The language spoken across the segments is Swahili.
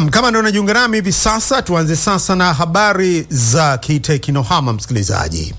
Naam, kama ndio unajiunga nami hivi sasa, tuanze sasa na habari za kiteknohama. Msikilizaji,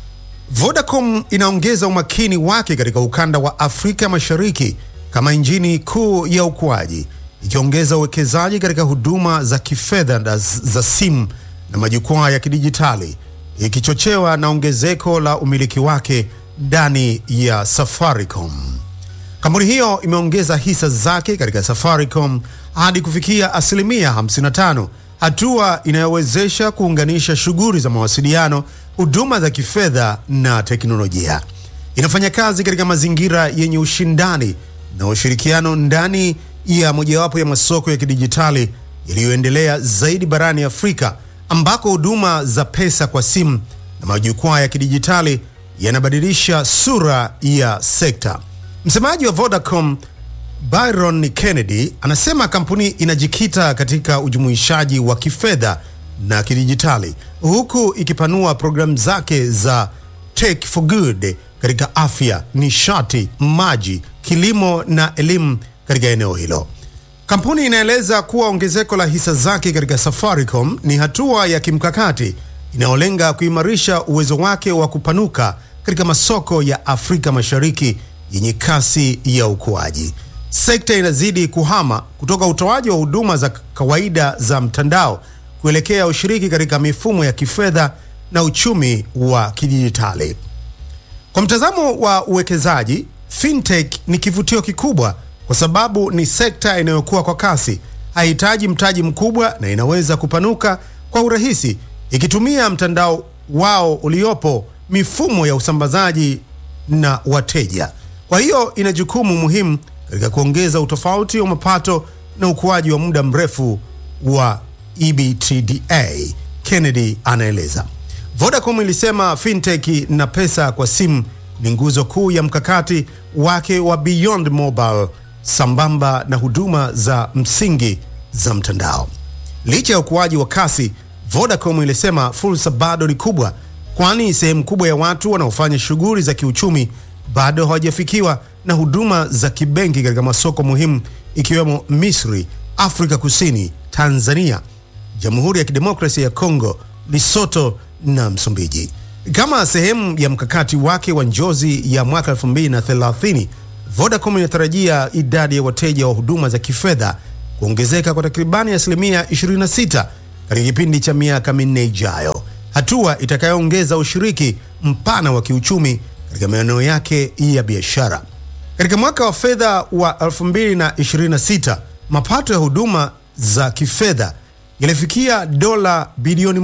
Vodacom inaongeza umakini wake katika ukanda wa Afrika Mashariki kama injini kuu ya ukuaji, ikiongeza uwekezaji katika huduma za kifedha za simu na majukwaa ya kidijitali, ikichochewa na ongezeko la umiliki wake ndani ya Safaricom. Kampuni hiyo imeongeza hisa zake katika Safaricom hadi kufikia asilimia 55, hatua inayowezesha kuunganisha shughuli za mawasiliano, huduma za kifedha na teknolojia. Inafanya kazi katika mazingira yenye ushindani na ushirikiano ndani ya mojawapo ya masoko ya kidijitali yaliyoendelea zaidi barani Afrika, ambako huduma za pesa kwa simu na majukwaa ya kidijitali yanabadilisha sura ya sekta. Msemaji wa Vodacom Byron Kennedy anasema kampuni inajikita katika ujumuishaji wa kifedha na kidijitali huku ikipanua programu zake za Tech for Good katika afya, nishati, maji, kilimo na elimu katika eneo hilo. Kampuni inaeleza kuwa ongezeko la hisa zake katika Safaricom ni hatua ya kimkakati inayolenga kuimarisha uwezo wake wa kupanuka katika masoko ya Afrika Mashariki yenye kasi ya ukuaji. Sekta inazidi kuhama kutoka utoaji wa huduma za kawaida za mtandao kuelekea ushiriki katika mifumo ya kifedha na uchumi wa kidijitali. Kwa mtazamo wa uwekezaji, fintech ni kivutio kikubwa kwa sababu ni sekta inayokuwa kwa kasi, haihitaji mtaji mkubwa na inaweza kupanuka kwa urahisi ikitumia mtandao wao uliopo, mifumo ya usambazaji na wateja. Kwa hiyo ina jukumu muhimu katika kuongeza utofauti wa mapato na ukuaji wa muda mrefu wa EBITDA. Kennedy anaeleza. Vodacom ilisema fintech na pesa kwa simu ni nguzo kuu ya mkakati wake wa Beyond Mobile sambamba na huduma za msingi za mtandao. Licha ya ukuaji wa kasi, Vodacom ilisema fursa bado ni kubwa, kwani sehemu kubwa ya watu wanaofanya shughuli za kiuchumi bado hawajafikiwa na huduma za kibenki katika masoko muhimu ikiwemo Misri, Afrika Kusini, Tanzania, Jamhuri ya Kidemokrasia ya Kongo, Lesotho na Msumbiji. Kama sehemu ya mkakati wake wa njozi ya mwaka 2030, Vodacom inatarajia idadi ya wateja wa huduma za kifedha kuongezeka kwa takribani asilimia 26 katika kipindi cha miaka minne ijayo, hatua itakayoongeza ushiriki mpana wa kiuchumi katika maeneo yake ya biashara. Katika mwaka wa fedha wa 2026, mapato ya huduma za kifedha yalifikia dola bilioni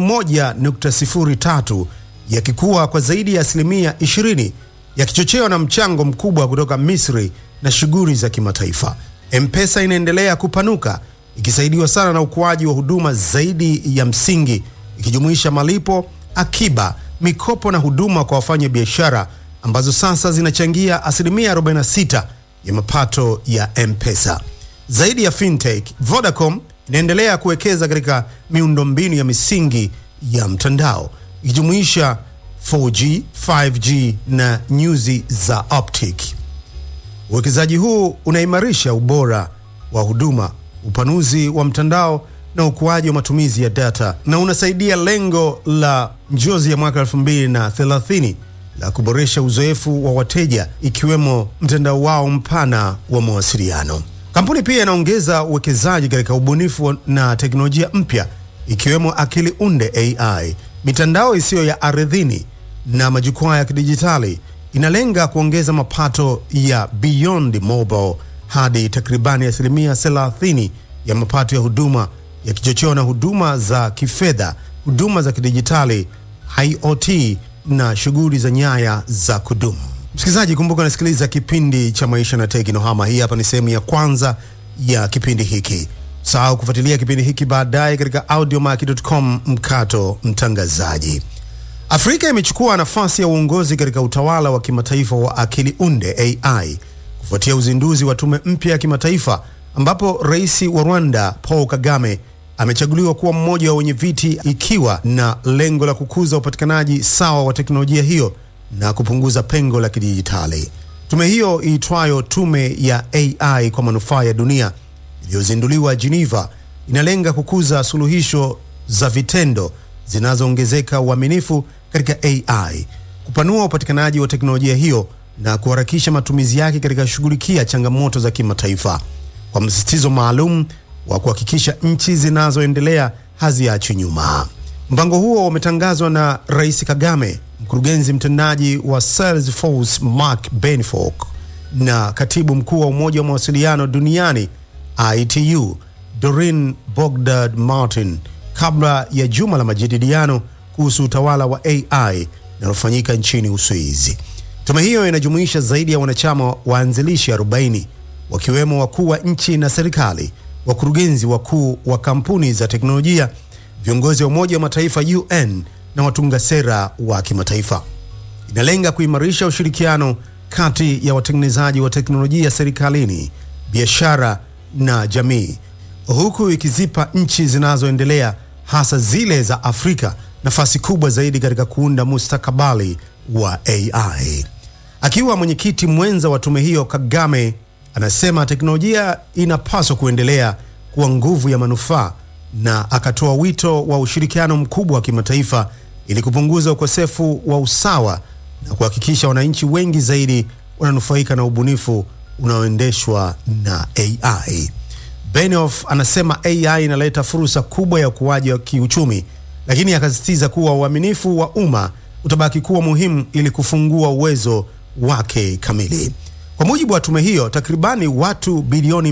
1.03 yakikuwa kwa zaidi ya asilimia 20 yakichochewa na mchango mkubwa kutoka Misri na shughuli za kimataifa. M-Pesa inaendelea kupanuka ikisaidiwa sana na ukuaji wa huduma zaidi ya msingi ikijumuisha malipo, akiba, mikopo na huduma kwa wafanya biashara ambazo sasa zinachangia asilimia 46 ya mapato ya M-Pesa. Zaidi ya fintech, Vodacom inaendelea kuwekeza katika miundombinu ya misingi ya mtandao ikijumuisha 4G, 5G na nyuzi za optic. Uwekezaji huu unaimarisha ubora wa huduma, upanuzi wa mtandao na ukuaji wa matumizi ya data na unasaidia lengo la njozi ya mwaka 2030 la kuboresha uzoefu wa wateja ikiwemo mtandao wao mpana wa mawasiliano. Kampuni pia inaongeza uwekezaji katika ubunifu na teknolojia mpya ikiwemo akili unde AI, mitandao isiyo ya ardhini na majukwaa ya kidijitali. Inalenga kuongeza mapato ya Beyond Mobile hadi takribani asilimia 30 ya mapato ya huduma yakichochewa na huduma za kifedha, huduma za kidijitali, IoT na shughuli za nyaya za kudumu. Msikilizaji, kumbuka unasikiliza kipindi cha Maisha na Teknohama. Hii hapa ni sehemu ya kwanza ya kipindi hiki. Sahau kufuatilia kipindi hiki baadaye katika audiomack.com mkato mtangazaji. Afrika imechukua nafasi ya uongozi katika utawala wa kimataifa wa akili unde AI kufuatia uzinduzi wa tume mpya ya kimataifa ambapo rais wa Rwanda Paul Kagame amechaguliwa kuwa mmoja wa wenye viti ikiwa na lengo la kukuza upatikanaji sawa wa teknolojia hiyo na kupunguza pengo la kidijitali. Tume hiyo iitwayo Tume ya AI kwa manufaa ya dunia iliyozinduliwa Geneva inalenga kukuza suluhisho za vitendo zinazoongezeka uaminifu katika AI, kupanua upatikanaji wa teknolojia hiyo na kuharakisha matumizi yake katika kushughulikia changamoto za kimataifa kwa msisitizo maalum wa kuhakikisha nchi zinazoendelea haziachwi nyuma. Mpango huo umetangazwa na Rais Kagame, mkurugenzi mtendaji wa Salesforce Mark Benford na katibu mkuu wa Umoja wa Mawasiliano Duniani ITU Doreen Bogdard Martin kabla ya juma la majadiliano kuhusu utawala wa AI linalofanyika nchini Uswizi. Tume hiyo inajumuisha zaidi ya wanachama waanzilishi 40 wakiwemo wakuu wa nchi na serikali, wakurugenzi wakuu wa kampuni za teknolojia, viongozi wa Umoja wa Mataifa UN na watunga sera wa kimataifa. Inalenga kuimarisha ushirikiano kati ya watengenezaji wa teknolojia serikalini, biashara na jamii, huku ikizipa nchi zinazoendelea hasa zile za Afrika nafasi kubwa zaidi katika kuunda mustakabali wa AI. Akiwa mwenyekiti mwenza wa tume hiyo, Kagame anasema teknolojia inapaswa kuendelea kuwa nguvu ya manufaa na akatoa wito wa ushirikiano mkubwa wa kimataifa ili kupunguza ukosefu wa usawa na kuhakikisha wananchi wengi zaidi wananufaika na ubunifu unaoendeshwa na AI. Benioff anasema AI inaleta fursa kubwa ya ukuaji wa kiuchumi, lakini akasisitiza kuwa uaminifu wa umma utabaki kuwa muhimu ili kufungua uwezo wake kamili. Kwa mujibu wa tume hiyo, takribani watu bilioni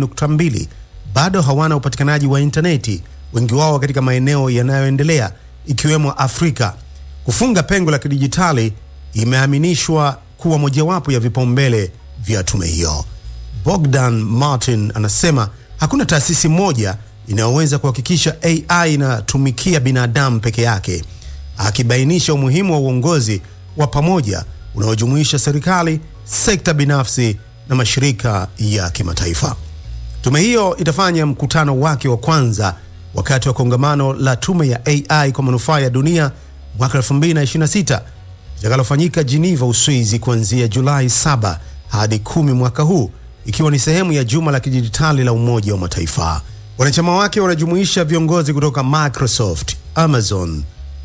2.2 bado hawana upatikanaji wa intaneti, wengi wao katika maeneo yanayoendelea ikiwemo Afrika. Kufunga pengo la kidijitali imeaminishwa kuwa mojawapo ya vipaumbele vya tume hiyo. Bogdan Martin anasema hakuna taasisi moja inayoweza kuhakikisha AI inatumikia binadamu peke yake, akibainisha umuhimu wa uongozi wa pamoja unaojumuisha serikali, sekta binafsi na mashirika ya kimataifa. Tume hiyo itafanya mkutano wake wa kwanza wakati wa kongamano la tume ya AI kwa manufaa ya dunia mwaka 2026 litakalofanyika Geneva, Uswizi kuanzia Julai 7 hadi 10 mwaka huu, ikiwa ni sehemu ya juma la kidijitali la Umoja wa Mataifa. Wanachama wake wanajumuisha viongozi kutoka Microsoft, Amazon,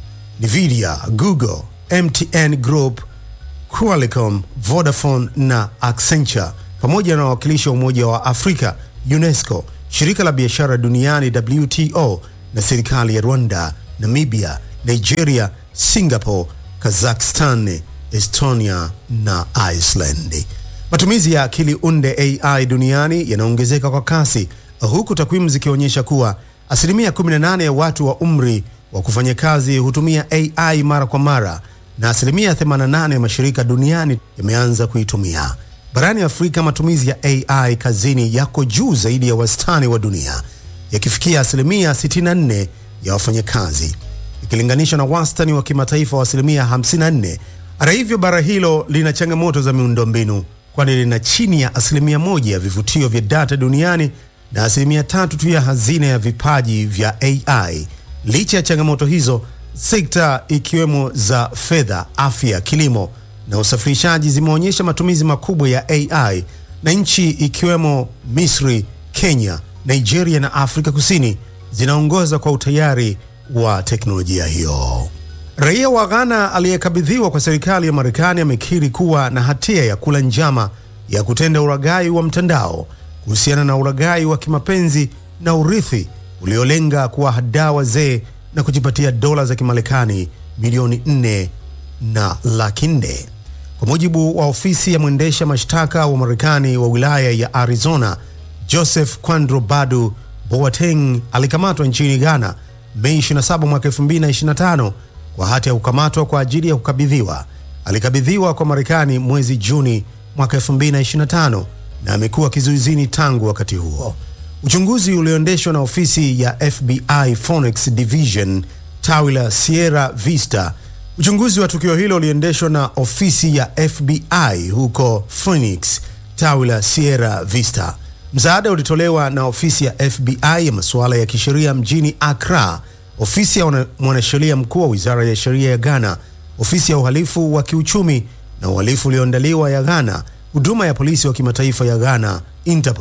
Nvidia, Google, MTN Group, Qualcomm, Vodafone na Accenture pamoja na wawakilishi wa Umoja wa Afrika, UNESCO, shirika la biashara duniani WTO na serikali ya Rwanda, Namibia, Nigeria, Singapore, Kazakhstan, Estonia na Iceland. Matumizi ya akili unde AI duniani yanaongezeka kwa kasi huku takwimu zikionyesha kuwa asilimia 18 ya watu wa umri wa kufanya kazi hutumia AI mara kwa mara na asilimia 88 ya mashirika duniani yameanza kuitumia. Barani Afrika, matumizi ya AI kazini yako juu zaidi ya wastani wa dunia, yakifikia asilimia 64 ya wafanyakazi ikilinganishwa na wastani wa kimataifa wa asilimia 54. Hata hivyo, bara hilo lina changamoto za miundombinu, kwani lina chini ya asilimia moja ya vivutio vya data duniani na asilimia tatu tu ya hazina ya vipaji vya AI. Licha ya changamoto hizo, sekta ikiwemo za fedha, afya, kilimo na usafirishaji zimeonyesha matumizi makubwa ya AI, na nchi ikiwemo Misri, Kenya, Nigeria na Afrika Kusini zinaongoza kwa utayari wa teknolojia hiyo. Raia wa Ghana aliyekabidhiwa kwa serikali ya Marekani amekiri kuwa na hatia ya kula njama ya kutenda uragai wa mtandao kuhusiana na uragai wa kimapenzi na urithi uliolenga kuwahadaa wazee na kujipatia dola za Kimarekani milioni nne na laki nne. Kwa mujibu wa ofisi ya mwendesha mashtaka wa Marekani wa wilaya ya Arizona, Joseph Kwandro Badu Boateng alikamatwa nchini Ghana Mei 27 mwaka 2025 kwa hati ya kukamatwa kwa ajili ya kukabidhiwa. Alikabidhiwa kwa Marekani mwezi Juni mwaka 2025 na amekuwa kizuizini tangu wakati huo. Uchunguzi ulioendeshwa na ofisi ya FBI Phoenix Division tawi la Sierra Vista. Uchunguzi wa tukio hilo uliendeshwa na ofisi ya FBI huko Phoenix tawi la Sierra Vista. Msaada ulitolewa na ofisi ya FBI ya masuala ya kisheria mjini Accra, ofisi ya mwanasheria mkuu wa wizara ya sheria ya Ghana, ofisi ya uhalifu wa kiuchumi na uhalifu ulioandaliwa ya Ghana, huduma ya polisi wa kimataifa ya Ghana Interpol,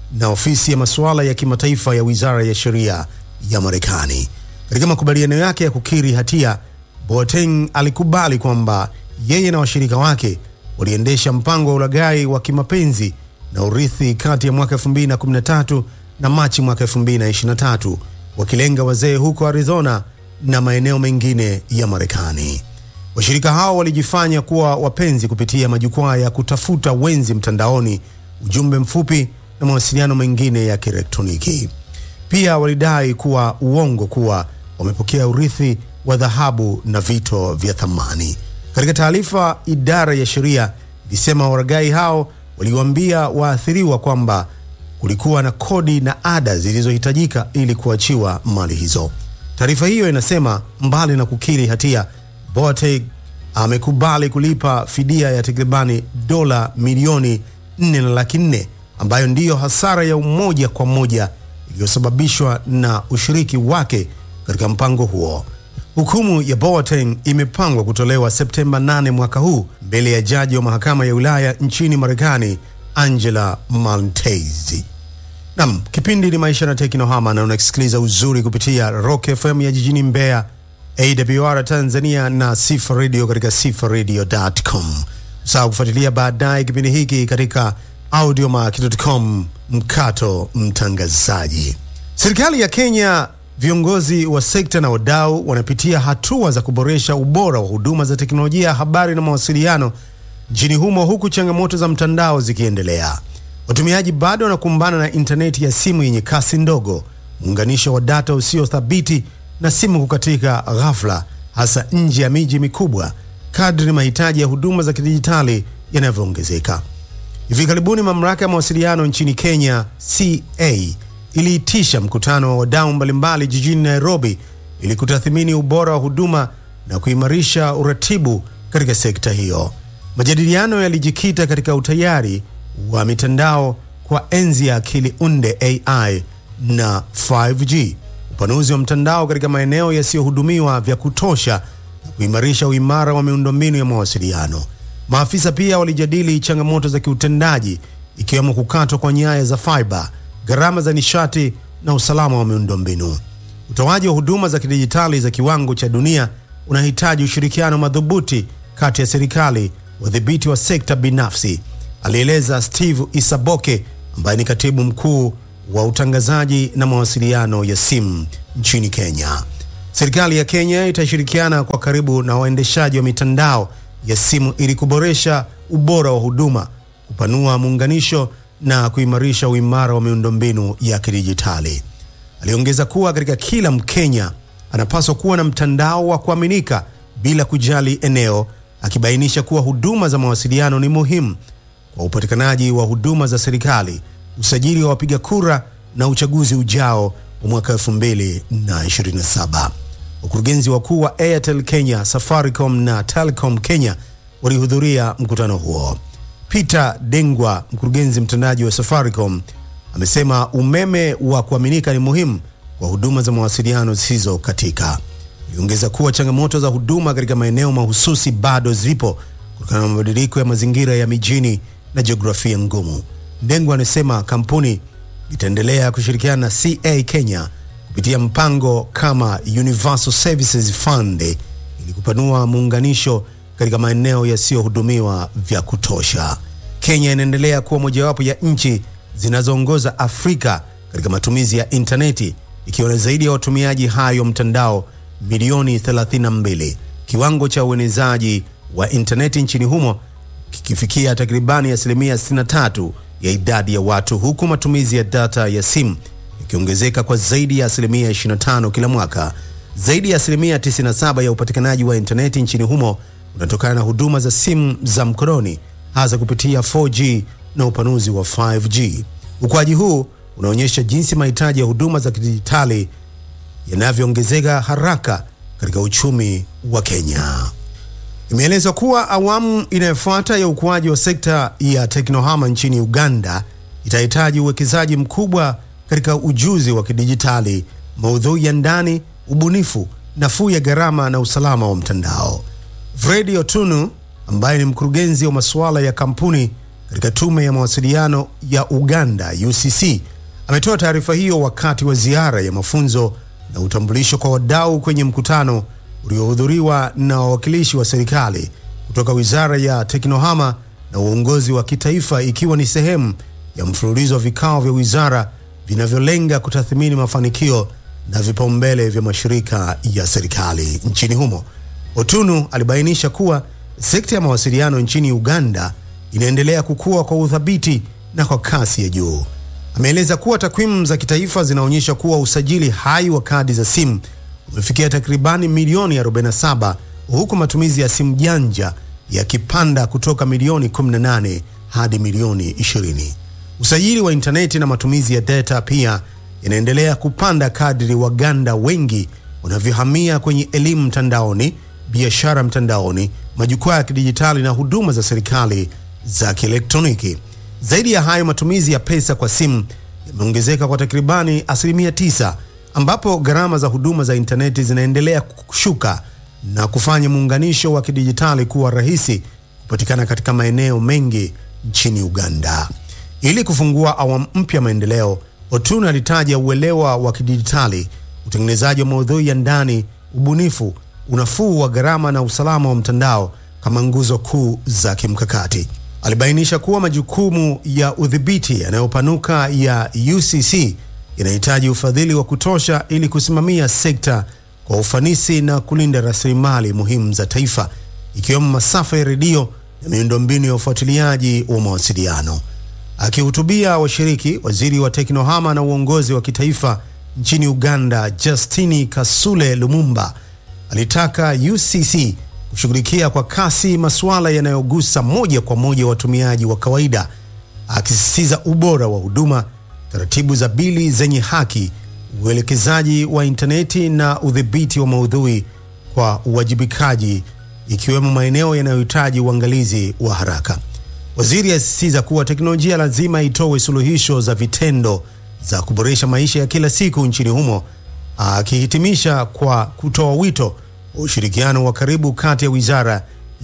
na ofisi ya masuala ya kimataifa ya wizara ya sheria ya Marekani. Katika makubaliano yake ya kukiri hatia, Boateng alikubali kwamba yeye na washirika wake waliendesha mpango wa ulaghai wa kimapenzi na urithi kati ya mwaka 2013 na Machi mwaka 2023 wakilenga wazee huko Arizona na maeneo mengine ya Marekani. Washirika hao walijifanya kuwa wapenzi kupitia majukwaa ya kutafuta wenzi mtandaoni, ujumbe mfupi na mawasiliano mengine ya kielektroniki. Pia walidai kuwa uongo kuwa wamepokea urithi wa dhahabu na vito vya thamani. Katika taarifa, idara ya sheria ilisema waragai hao waliwaambia waathiriwa kwamba kulikuwa na kodi na ada zilizohitajika ili kuachiwa mali hizo. Taarifa hiyo inasema mbali na kukiri hatia, Boateng amekubali kulipa fidia ya takribani dola milioni nne na laki nne ambayo ndiyo hasara ya umoja kwa moja iliyosababishwa na ushiriki wake katika mpango huo. Hukumu ya Boateng imepangwa kutolewa Septemba 8 mwaka huu mbele ya jaji wa mahakama ya wilaya nchini Marekani Angela Maltese. Nam, kipindi ni Maisha na Teknohama na unasikiliza uzuri kupitia Rock FM ya jijini Mbeya, AWR Tanzania na Sifa Radio katika sifaradio.com. Sawa kufuatilia baadaye kipindi hiki katika audiomack.com mkato mtangazaji. Serikali ya Kenya, viongozi wa sekta na wadau wanapitia hatua za kuboresha ubora wa huduma za teknolojia ya habari na mawasiliano nchini humo, huku changamoto za mtandao zikiendelea. Watumiaji bado wanakumbana na intaneti ya simu yenye kasi ndogo, muunganisho wa data usio thabiti na simu kukatika ghafla, hasa nje ya miji mikubwa, kadri mahitaji ya huduma za kidijitali yanavyoongezeka. Hivi karibuni mamlaka ya mawasiliano nchini Kenya CA iliitisha mkutano wa wadau mbalimbali jijini Nairobi ili kutathmini ubora wa huduma na kuimarisha uratibu katika sekta hiyo. Majadiliano yalijikita katika utayari wa mitandao kwa enzi ya akili unde AI na 5G, upanuzi wa mtandao katika maeneo yasiyohudumiwa vya kutosha na kuimarisha uimara wa miundombinu ya mawasiliano. Maafisa pia walijadili changamoto za kiutendaji ikiwemo kukatwa kwa nyaya za fiber, gharama za nishati na usalama wa miundombinu. Utoaji wa huduma za kidijitali za kiwango cha dunia unahitaji ushirikiano madhubuti kati ya serikali, wadhibiti wa sekta binafsi, alieleza Steve Isaboke ambaye ni katibu mkuu wa utangazaji na mawasiliano ya simu nchini Kenya. Serikali ya Kenya itashirikiana kwa karibu na waendeshaji wa mitandao ya simu ili kuboresha ubora wa huduma, kupanua muunganisho na kuimarisha uimara wa miundombinu ya kidijitali. Aliongeza kuwa katika kila Mkenya anapaswa kuwa na mtandao wa kuaminika bila kujali eneo, akibainisha kuwa huduma za mawasiliano ni muhimu kwa upatikanaji wa huduma za serikali, usajili wa wapiga kura na uchaguzi ujao wa mwaka 2027. Wakurugenzi wakuu wa Airtel Kenya, Safaricom na Telcom Kenya walihudhuria mkutano huo. Peter Dengwa, mkurugenzi mtendaji wa Safaricom, amesema umeme wa kuaminika ni muhimu kwa huduma za mawasiliano zisizo katika. Aliongeza kuwa changamoto za huduma katika maeneo mahususi bado zipo kutokana na mabadiliko ya mazingira ya mijini na jiografia ngumu. Ndengwa anasema kampuni itaendelea kushirikiana na CA Kenya kupitia mpango kama Universal Services Fund ili kupanua muunganisho katika maeneo yasiyohudumiwa vya kutosha. Kenya inaendelea kuwa mojawapo ya nchi zinazoongoza Afrika katika matumizi ya intaneti ikiwa na zaidi ya watumiaji hayo mtandao milioni 32, kiwango cha uenezaji wa intaneti nchini humo kikifikia takribani asilimia 63 ya idadi ya watu, huku matumizi ya data ya simu ikiongezeka kwa zaidi ya asilimia 25 kila mwaka. Zaidi ya asilimia 97 ya upatikanaji wa intaneti nchini humo unatokana na huduma za simu za mkononi, hasa kupitia 4G na upanuzi wa 5G. Ukuaji huu unaonyesha jinsi mahitaji ya huduma za kidijitali yanavyoongezeka haraka katika uchumi wa Kenya. Imeelezwa kuwa awamu inayofuata ya ukuaji wa sekta ya teknohama nchini Uganda itahitaji uwekezaji mkubwa katika ujuzi wa kidijitali, maudhui ya ndani, ubunifu, nafuu ya gharama na usalama wa mtandao. Fredi Otunu ambaye ni mkurugenzi wa masuala ya kampuni katika tume ya mawasiliano ya Uganda UCC ametoa taarifa hiyo wakati wa ziara ya mafunzo na utambulisho kwa wadau kwenye mkutano uliohudhuriwa na wawakilishi wa serikali kutoka Wizara ya Teknohama na uongozi wa kitaifa ikiwa ni sehemu ya mfululizo wa vikao vya wizara vinavyolenga kutathmini mafanikio na vipaumbele vya mashirika ya serikali nchini humo. Otunu alibainisha kuwa sekta ya mawasiliano nchini Uganda inaendelea kukua kwa uthabiti na kwa kasi ya juu. Ameeleza kuwa takwimu za kitaifa zinaonyesha kuwa usajili hai wa kadi za simu umefikia takribani milioni 47 huku matumizi ya simu janja yakipanda kutoka milioni 18 hadi milioni 20. Usajili wa intaneti na matumizi ya data pia yanaendelea kupanda kadri Waganda wengi wanavyohamia kwenye elimu mtandaoni, biashara mtandaoni, majukwaa ya kidijitali na huduma za serikali za kielektroniki. Zaidi ya hayo, matumizi ya pesa kwa simu yameongezeka kwa takribani asilimia tisa, ambapo gharama za huduma za intaneti zinaendelea kushuka na kufanya muunganisho wa kidijitali kuwa rahisi kupatikana katika maeneo mengi nchini Uganda. Ili kufungua awamu mpya maendeleo, Otunu alitaja uelewa wa kidijitali, utengenezaji wa maudhui ya ndani, ubunifu, unafuu wa gharama na usalama wa mtandao kama nguzo kuu za kimkakati. Alibainisha kuwa majukumu ya udhibiti yanayopanuka ya UCC yanahitaji ufadhili wa kutosha ili kusimamia sekta kwa ufanisi na kulinda rasilimali muhimu za taifa ikiwemo masafa ya redio na miundombinu ya ufuatiliaji wa mawasiliano. Akihutubia washiriki, waziri wa teknohama na uongozi wa kitaifa nchini Uganda, Justini Kasule Lumumba, alitaka UCC kushughulikia kwa kasi masuala yanayogusa moja kwa moja watumiaji wa kawaida, akisisitiza ubora wa huduma, taratibu za bili zenye haki, uelekezaji wa intaneti na udhibiti wa maudhui kwa uwajibikaji, ikiwemo maeneo yanayohitaji uangalizi wa haraka. Waziri asisitiza kuwa teknolojia lazima itoe suluhisho za vitendo za kuboresha maisha ya kila siku nchini humo, akihitimisha kwa kutoa wito wa ushirikiano wa karibu kati ya wizara,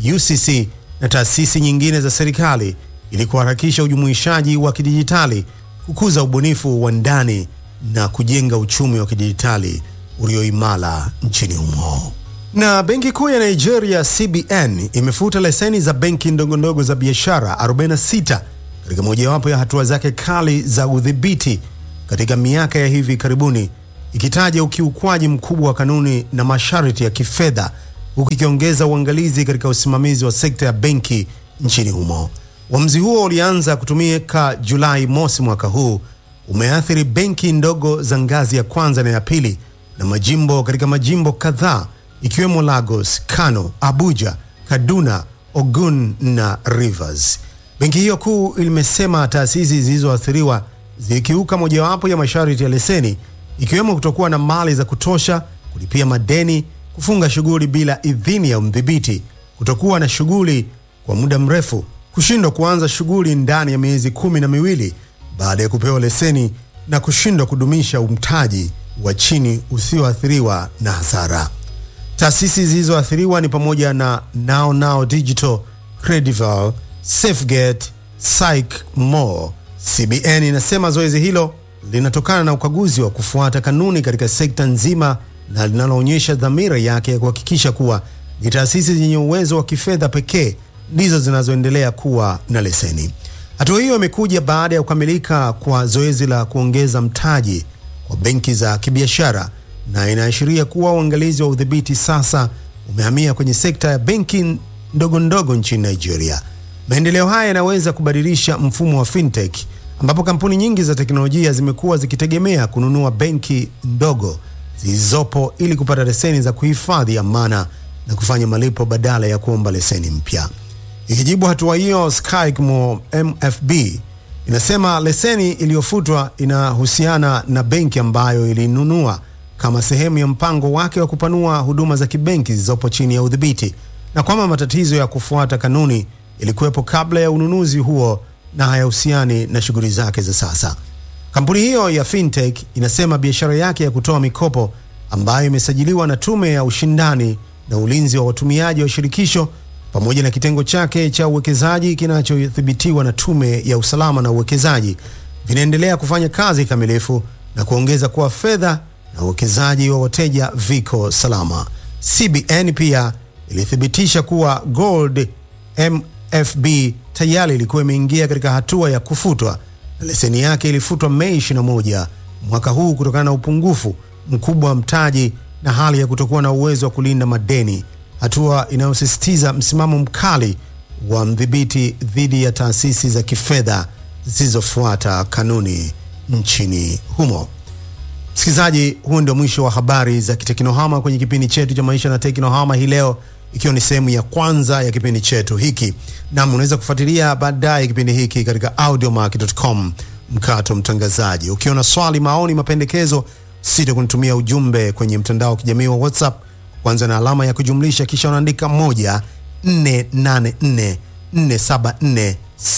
UCC na taasisi nyingine za serikali ili kuharakisha ujumuishaji wa kidijitali, kukuza ubunifu wa ndani na kujenga uchumi wa kidijitali ulioimara nchini humo. Na benki kuu ya Nigeria CBN imefuta leseni za benki ndogondogo za biashara 46 katika mojawapo ya hatua zake kali za udhibiti katika miaka ya hivi karibuni, ikitaja ukiukwaji mkubwa wa kanuni na masharti ya kifedha, huku ikiongeza uangalizi katika usimamizi wa sekta ya benki nchini humo. Uamuzi huo ulianza kutumika Julai mosi mwaka huu, umeathiri benki ndogo za ngazi ya kwanza na ya pili na majimbo katika majimbo kadhaa ikiwemo Lagos, Kano, Abuja, Kaduna, Ogun na Rivers. Benki hiyo kuu imesema taasisi zilizoathiriwa zikiuka mojawapo ya masharti ya leseni ikiwemo kutokuwa na mali za kutosha, kulipia madeni, kufunga shughuli bila idhini ya mdhibiti, kutokuwa na shughuli kwa muda mrefu, kushindwa kuanza shughuli ndani ya miezi kumi na miwili baada ya kupewa leseni na kushindwa kudumisha umtaji wa chini usioathiriwa na hasara. Taasisi zilizoathiriwa ni pamoja na Now Now Digital, Credival, Safegate, Syc More. CBN inasema zoezi hilo linatokana na ukaguzi wa kufuata kanuni katika sekta nzima na linaloonyesha dhamira yake ya kuhakikisha kuwa ni taasisi zenye uwezo wa kifedha pekee ndizo zinazoendelea kuwa na leseni. Hatua hiyo imekuja baada ya kukamilika kwa zoezi la kuongeza mtaji kwa benki za kibiashara na inaashiria kuwa uangalizi wa udhibiti sasa umehamia kwenye sekta ya benki ndogo ndogo nchini Nigeria. Maendeleo haya yanaweza kubadilisha mfumo wa fintech ambapo kampuni nyingi za teknolojia zimekuwa zikitegemea kununua benki ndogo zilizopo ili kupata leseni za kuhifadhi amana na kufanya malipo badala ya kuomba leseni mpya. Ikijibu hatua hiyo, Skycmo MFB inasema leseni iliyofutwa inahusiana na benki ambayo ilinunua kama sehemu ya mpango wake wa kupanua huduma za kibenki zilizopo chini ya udhibiti na kwamba matatizo ya kufuata kanuni yalikuwepo kabla ya ununuzi huo na hayahusiani na shughuli zake za sasa. Kampuni hiyo ya fintech inasema biashara yake ya kutoa mikopo ambayo imesajiliwa na Tume ya Ushindani na Ulinzi wa Watumiaji wa Shirikisho pamoja na kitengo chake cha uwekezaji kinachodhibitiwa na Tume ya Usalama na Uwekezaji vinaendelea kufanya kazi kamilifu na kuongeza kuwa fedha na uwekezaji wa wateja viko salama. CBN pia ilithibitisha kuwa Gold MFB tayari ilikuwa imeingia katika hatua ya kufutwa na leseni yake ilifutwa Mei 21 mwaka huu kutokana na upungufu mkubwa wa mtaji na hali ya kutokuwa na uwezo wa kulinda madeni, hatua inayosisitiza msimamo mkali wa mdhibiti dhidi ya taasisi za kifedha zisizofuata kanuni nchini humo. Msikilizaji, huu ndio mwisho wa habari za kiteknohama kwenye kipindi chetu cha maisha na teknohama hii leo, ikiwa ni sehemu ya kwanza ya kipindi chetu hiki. Nam, unaweza kufuatilia baadaye kipindi hiki katika audiomack.com mkato mtangazaji. Ukiwa na swali, maoni, mapendekezo, sita kunitumia ujumbe kwenye mtandao wa kijamii wa WhatsApp, kwanza na alama ya kujumlisha, kisha unaandika moja 484 474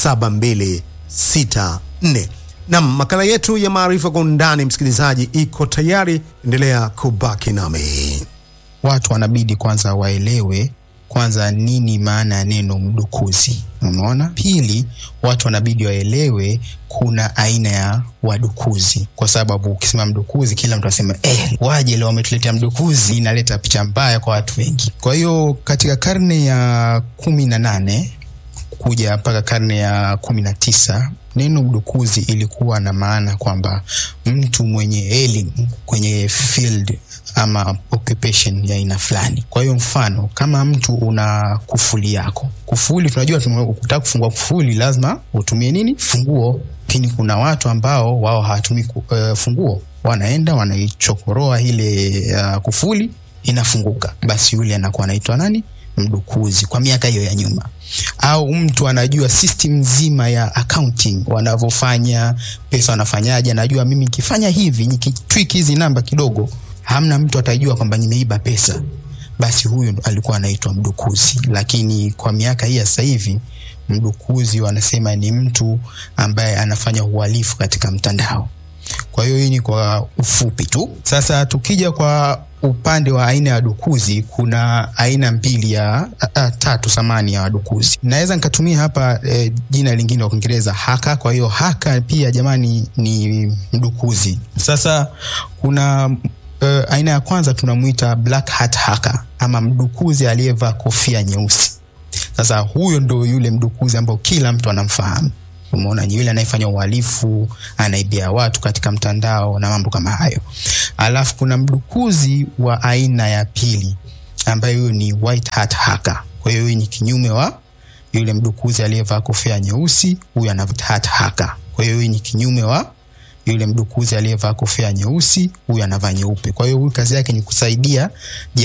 7264. Nam, makala yetu ya maarifa kwa undani, msikilizaji, iko tayari. Endelea kubaki nami. Watu wanabidi kwanza waelewe kwanza nini maana ya neno mdukuzi. Umeona? Pili, watu wanabidi waelewe kuna aina ya wadukuzi, kwa sababu ukisema mdukuzi, kila mtu anasema eh, waje leo wametuletea mdukuzi, inaleta picha mbaya kwa watu wengi. Kwa hiyo katika karne ya kumi na nane kuja mpaka karne ya kumi na tisa neno mdukuzi ilikuwa na maana kwamba mtu mwenye elimu kwenye field ama occupation ya aina fulani. Kwa hiyo mfano, kama mtu una kufuli yako, kufuli tunajua, ukitaka kufungua kufuli lazima utumie nini? Funguo. Lakini kuna watu ambao wao hawatumii uh, funguo, wanaenda wanaichokoroa ile uh, kufuli inafunguka, basi yule anakuwa anaitwa nani? Mdukuzi kwa miaka hiyo ya nyuma. Au mtu anajua system nzima ya accounting wanavyofanya pesa, wanafanyaje, anajua mimi nikifanya hivi, nikitweak hizi namba kidogo, hamna mtu atajua kwamba nimeiba pesa, basi huyu alikuwa anaitwa mdukuzi. Lakini kwa miaka hii ya sasa hivi mdukuzi wanasema ni mtu ambaye anafanya uhalifu katika mtandao. Kwa hiyo hii ni kwa ufupi tu. Sasa tukija kwa upande wa aina ya wadukuzi, kuna aina mbili ya a, a, tatu samani ya wadukuzi. Naweza nikatumia hapa e, jina lingine la Kiingereza haka. Kwa hiyo haka pia jamani ni mdukuzi. Sasa kuna e, aina ya kwanza tunamwita black hat hacker ama mdukuzi aliyevaa kofia nyeusi. Sasa huyo ndo yule mdukuzi ambao kila mtu anamfahamu. Umeona, ni yule anayefanya uhalifu, anaibia watu katika mtandao na mambo kama hayo. Alafu kuna mdukuzi wa aina ya pili ambayo huyo ni white hat hacker. Kwa hiyo huyu ni kinyume wa yule mdukuzi aliyevaa kofia nyeusi, huyu ana white hat hacker. Kwa hiyo huyu ni kinyume wa yule mdukuzi aliyevaa kofia nyeusi, huyu anavaa nyeupe. Kwa hiyo huyu kazi yake ni kusaidia